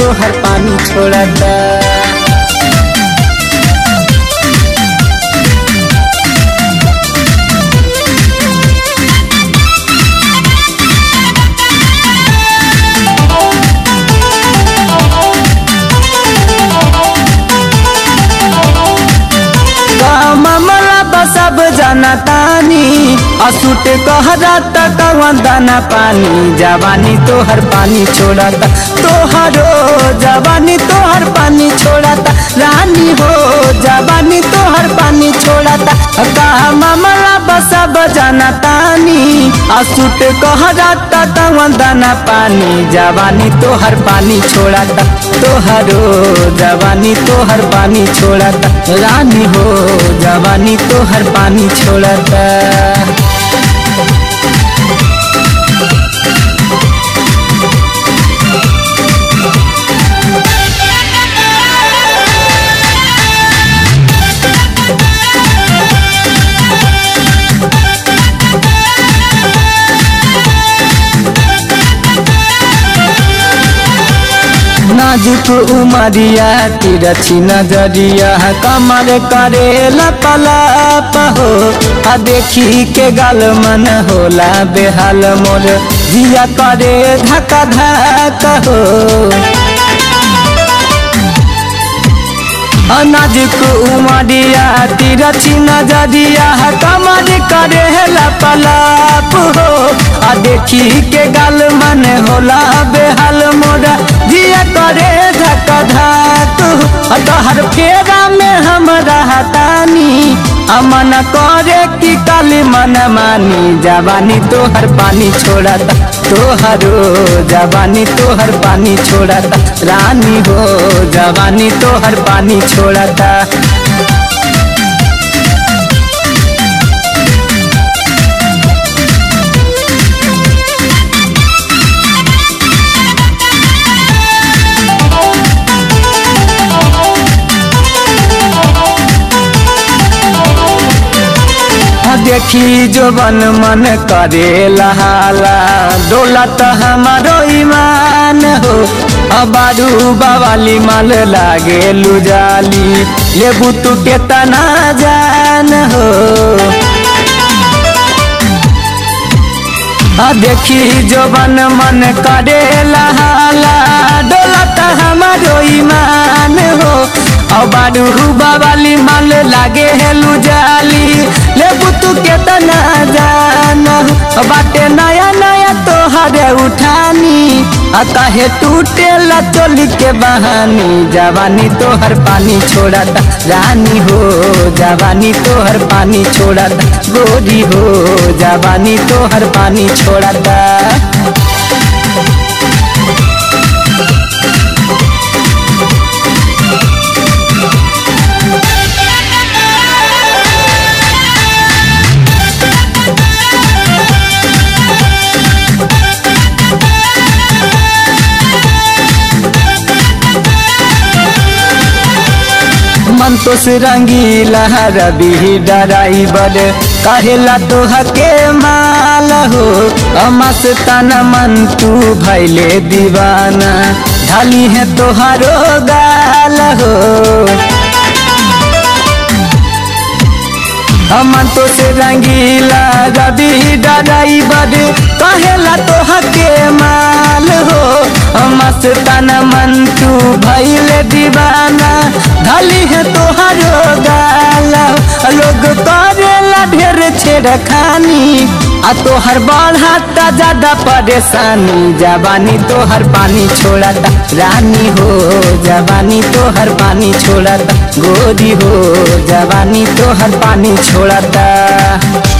तोहर पानी छोड़ता मामला बसब जाना तानी असुट कहरा तक दाना पानी जवानी तोहर पानी छोड़ता तोहरो जवानी तोहर पानी छोड़ता रानी हो जवानी तोहर पानी छोड़ता का मामला बसब जाना तानी असुट कहरा तक दाना पानी जवानी तोहर पानी छोड़ता तोहरो जवानी तोहर पानी छोड़ता रानी हो जवानी तोहर पानी छोड़ता नाजुक उमरिया तिरछी नजरिया कमर करे लपलाप हो आ देखी के गाल मन होला बेहाल मोर जिया करे धक्का धक हो नाजुक उमरिया तिरछी नजरिया कमर करे लपलाप हो आ देखी के गाल मन होला बेहाल मोरा जिया करे धक धक तोहर फेरा में हम रहतानी अमन करे कि काली मन मानी जवानी तोहर पानी छोड़ता तोहरो जवानी तोहर पानी छोड़ता रानी हो जवानी तोहर पानी छोड़ता देखी जो बन मन करे लहाला डोलत हमारो ईमान हो अबारू बवाली माल लागे लुजाली लेबू तू के तना जान हो आ देखी जो बन मन करे लहाला डोलत हमारो ईमान हो अबारू बाबाली माल लागे हेलू जाली लेबू तू के तना जान बाटे नया नया तोहरे उठानी अतः टूटे ला चोली के बहानी जवानी तोहर पानी छोड़ता रानी हो जवानी तोहर पानी छोड़ता गोरी हो जवानी तोहर पानी छोड़ता मन तो से रंगीला रवि डराइबर कहेला तो हके माल हो मस्ताना मन तू भैले दीवाना ढाली है तोहारो गाल हो हमन तो से रंगीला रवि डराइबर कहेला तो हके माल हो मस्तान मन तू भैले दीवाना धली है तोहरो गाला लोग करेला ढेर छेड़ खानी आ तोहर बढ़ाता ज्यादा परेशानी जवानी तोहर पानी छोड़ता रानी हो जवानी तोहर पानी छोड़ता गोरी हो जवानी तोहर पानी छोड़ता